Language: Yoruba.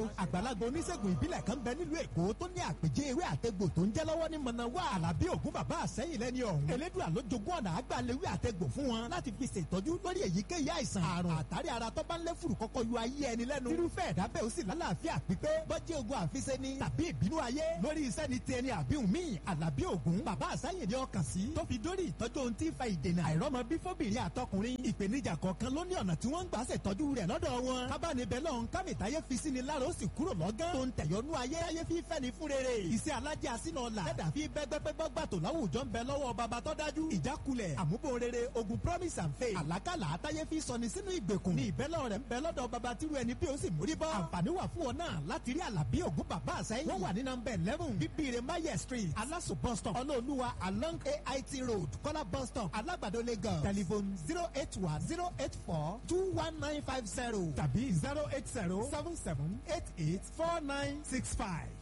àgbàlagbà oníṣègùn ìbílẹ̀ kan bẹ nílùú èkó tó ní àpèjẹ ewé àtẹgbò tó ń jẹ́ lọ́wọ́ ní mọ̀nàwá àlàbí ògún bàbá àsẹ́yìn lẹ́ni ọ̀hún elédùn àlójogún ọ̀nà àgbàlewé àtẹgbò fún wọn láti fi ṣètọ́jú lórí èyíkéyìí àìsàn àrùn àtàrí ara tó bá ń lé fùrù kọ́kọ́ yọ ayé ẹni lẹ́nu irúfẹ́ ẹ̀dá bẹ́ẹ̀ ó sì lálàáfíà pípé bọ́jẹ́ ogun àfiṣe ni tàbí ìbínú ayé lórí iṣẹ́ ni ti ẹni àbíhùn míì àlàbí ògún bàbá àsẹ́yìn ni ọkàn sí tó fi dórí ìtọ́jú ohun tí ń fa ìdènà àìrọ́mọ bí fóbìnrin àtọkùnrin ìpèníjà kọ̀ọ̀kan ló ní ọ̀nà tí wọ́n ń gbà ṣètọ́jú rẹ̀ lọ́dọ̀ wọn kábàánibẹ̀ lọ́hún kámìtáyé fi sí ni lára ó sì kúrò lọ́gán tó ń tẹ̀yọ́nú ayé ayé fi fẹ́ ni fún rere iṣẹ́ alájẹ́ àsínà ọ̀la ẹ̀dà fi bẹ́gbẹ́gbẹ́gbọ́ gbàtò láwùjọ ń bẹ lọ́wọ́ bàbá tó dájú ìjákulẹ̀ àmúbò rere ogun promise and faith àlákàlà àtayé fi sọni sínú ìgbèkùn ní ìbẹ́lẹ̀ rẹ̀ ń bẹ lọ́dọ̀ bàbá tíru ẹni bí ó sì mórí bọ́ àǹfààní wà fún ọ náà láti rí àlàbí ògún bàbá àsẹ́yìn wọ́n wà ní nọmba eleven bíbíire maye street alaso bus stop ọlọ́ọ̀lùwà along ait road kọ́lá bus stop alágbàdo lagos telephone zero eight one zero eight four two one nine five zero tàbí zero eight zero seven seven eight eight four nine six five.